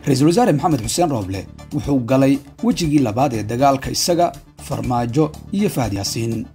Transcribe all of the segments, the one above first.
ra-iisul wasaare maxamed xuseen rooble wuxuu galay wejigii labaad ee dagaalka isaga farmaajo iyo fahad yaasiin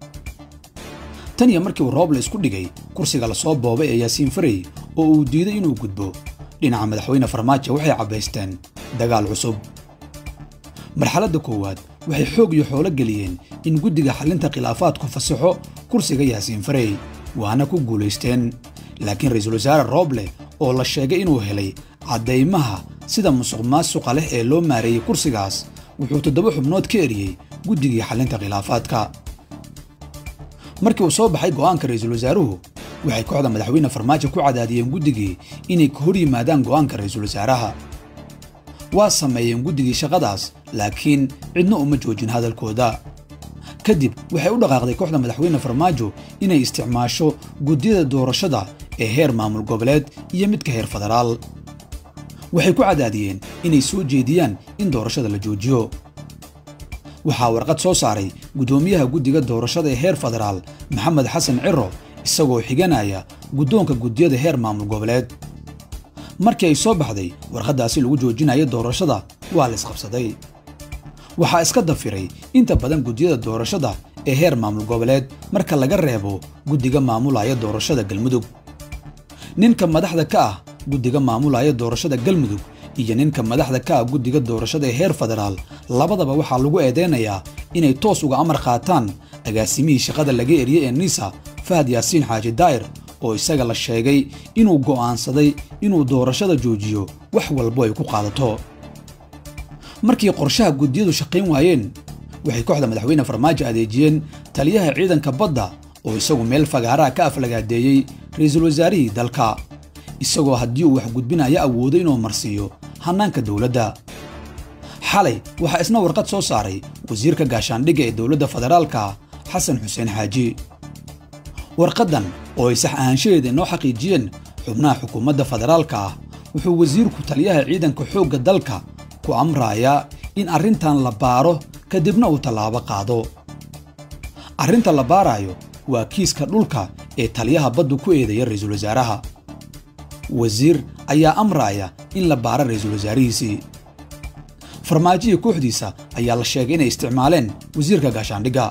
tan iyo markii uu rooble isku dhigay kursiga lasoo boobay ee yaasiin farey oo uu diiday inuu gudbo dhinaca madaxweyne farmaajo waxay cabbaysteen dagaal cusub marxaladda koowaad waxay xoog iyo xoolo geliyeen in guddiga xallinta khilaafaadku fasaxo kursiga yaasiin farey waana ku guulaysteen laakiin ra-iisul wasaare rooble oo la sheegay inuu helay caddaymaha sida musuq maasuqa leh ee loo maareeyey kursigaas wuxuu toddoba xubnood ka eriyey guddigii xallinta khilaafaadka markii uu soo baxay go'aanka ra-iisul wasaaruhu waxay kooxda madaxweyne farmaajo ku cadaadiyeen guddigii inay ka hor yimaadaan go'aanka ra-iisul wasaaraha waa sameeyeen guddigii shaqadaas laakiin cidna uma joojin hadalkooda kadib waxay u dhaqaaqday kooxda madaxweyne farmaajo inay isticmaasho guddiyada doorashada ee heer maamul goboleed iyo midka heer federaal waxay ku cadaadiyeen inay soo jeediyaan in doorashada la joojiyo waxaa warqad soo saaray guddoomiyaha guddiga doorashada ee heer federaal maxamed xasan ciro isagoo xiganaya guddoonka guddiyada heer maamul goboleed markii ay soo baxday warqaddaasi lagu joojinaya doorashada waa la isqabsaday waxaa iska dafiray inta badan guddiyada doorashada ee heer maamul goboleed marka laga reebo guddiga maamulaya doorashada galmudug ninka madaxda ka ah guddiga maamulaya doorashada galmudug iyo ninka madaxda ka ah guddiga doorashada ee heer federaal labadaba waxaa lagu eedeynayaa inay toos uga amar qaataan agaasimihii shaqada laga eriyey ee nisa fahad yaasiin xaaji daa'ir oo isaga la sheegay inuu go'aansaday inuu doorashada joojiyo wax walbo ay ku qaadato markii qorshaha guddiyadu shaqayn waayeen waxay kooxda madaxweyne farmaajo adeejiyeen taliyaha ciidanka badda oo isagu meel fagaaraha ka aflagaadeeyey ra-iisul wasaarihii dalka isagoo haddii uu wax gudbinaya awoodo inuu marsiiyo hannaanka dowladda xalay waxaa isna warqad soo saaray wasiirka gaashaandhigga ee dowladda federaalka xasan xuseen xaaji warqaddan oo ay sax ahaanshaheeda inoo xaqiijiyeen xubnaha xukuumadda federaalka ah wuxuu wasiirku taliyaha ciidanka xoogga dalka ku amrayaa in arrintan la baaro kadibna uu tallaabo qaado arrinta la baaraayo waa kiiska dhulka ee taliyaha baddu ku eedaya ra-iisul wasaaraha wasiir ayaa amraaya in la baaro ra-iisul wasaarihiisii farmaajohii kooxdiisa ayaa la sheegay inay isticmaaleen wasiirka gaashaandhigga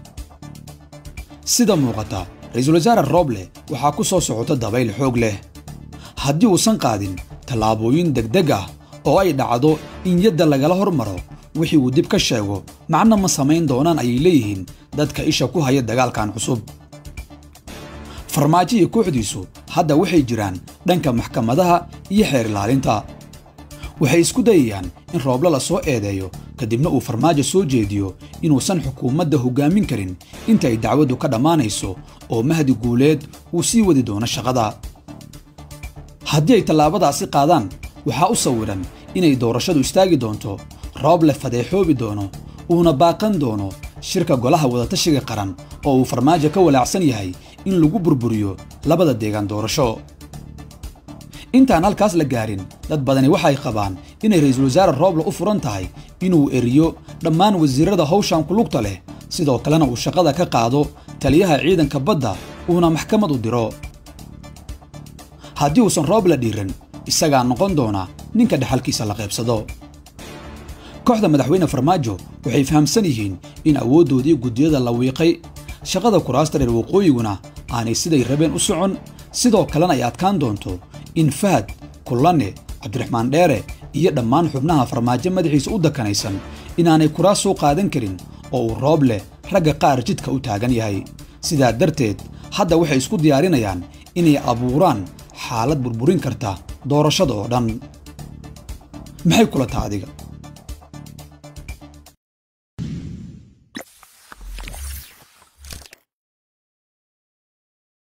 sida muuqata ra-iisul wasaare rooble waxaa ku soo socota dabayl xoog leh haddii uusan qaadin tallaabooyin degdeg ah oo ay dhacdo in yadda lagala hormaro wixii uu dib ka sheego macno ma samayn doonaan ayay leeyihiin dadka isha ku haya dagaalkan cusub farmaajo iyo kooxdiisu hadda waxay jiraan dhanka maxkamadaha iyo xeer ilaalinta waxay isku dayayaan in rooble la soo eedeeyo kadibna uu farmaajo soo jeediyo inuusan xukuumadda hoggaamin karin inta ay dacwaddu ka dhammaanayso oo mahdi guuleed uu sii wadi doono shaqada haddii ay tallaabadaasi qaadaan waxaa u sawiran inay doorashadu istaagi doonto rooble fadeexoobi doono uuna baaqan doono shirka golaha wadatashiga qaran oo uu farmaajo ka walaacsan yahay in lagu burburiyo labada deegaan doorasho intaan halkaas la gaarin dad badani waxay qabaan inay ra-iisul wasaare rooble u furan tahay inuu eriyo dhammaan wasiirrada hawshan ku lugta leh sidoo kalena uu shaqada ka qaado taliyaha ciidanka badda uuna maxkamad u diro haddii uusan rooble dhiiran isagaa noqon doona ninka dhexalkiisa la qaybsado kooxda madaxweyne farmaajo waxay fahamsan yihiin in awooddoodii guddiyada la wiiqay shaqada kuraasta reer waqooyiguna aanay siday rabeen u socon sidoo kalena ay adkaan doonto in fahad kullane cabdiraxmaan dheere iyo dhammaan xubnaha farmaajo madaxiisa u dakanaysan inaanay kuraas soo qaadan karin oo uu rooble ragga qaar jidka u taagan yahay sidaa darteed hadda waxay isku diyaarinayaan inay abuuraan xaalad burburin karta doorashada oo dhan maxay kula taa adiga